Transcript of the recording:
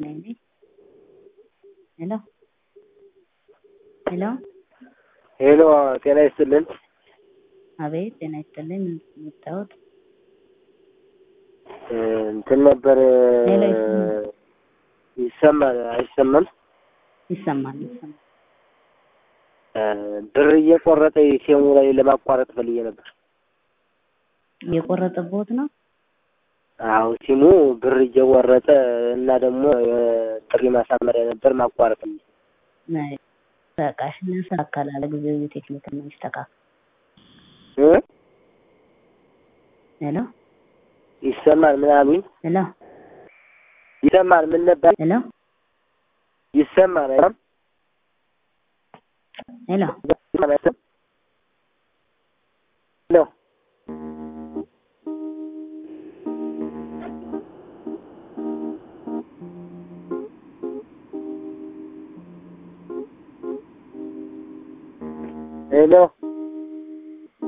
ነኝ። ሄሎ ሄሎ ሄሎ ጤና ይስጥልን። አቤት ጤና ይስጥልኝ። ምን የምታዩት? እንትን ነበር ሄሎ ይሰማል? ይሰማል አይሰማም? ይሰማል ይሰማል። ብር እየቆረጠ ሴሙ ላይ ለማቋረጥ ፈልጌ ነበር። እየቆረጠቦት ነው? አዎ ሲሙ ብር እየቆረጠ እና ደግሞ ጥሪ ማሳመሪያ ነበር ማቋረጥ ነው። ናይ በቃሽ እናስተካከላለን። ጊዜው የቴክኒክ ነው ይስተካከል። እ ሄሎ ይሰማል ምን አሉኝ? ሄሎ ይሰማል ምን ነበር? ሄሎ ይሰማል አይደል? ሄሎ ይሰማል አይደል? ሄሎ ሄሎ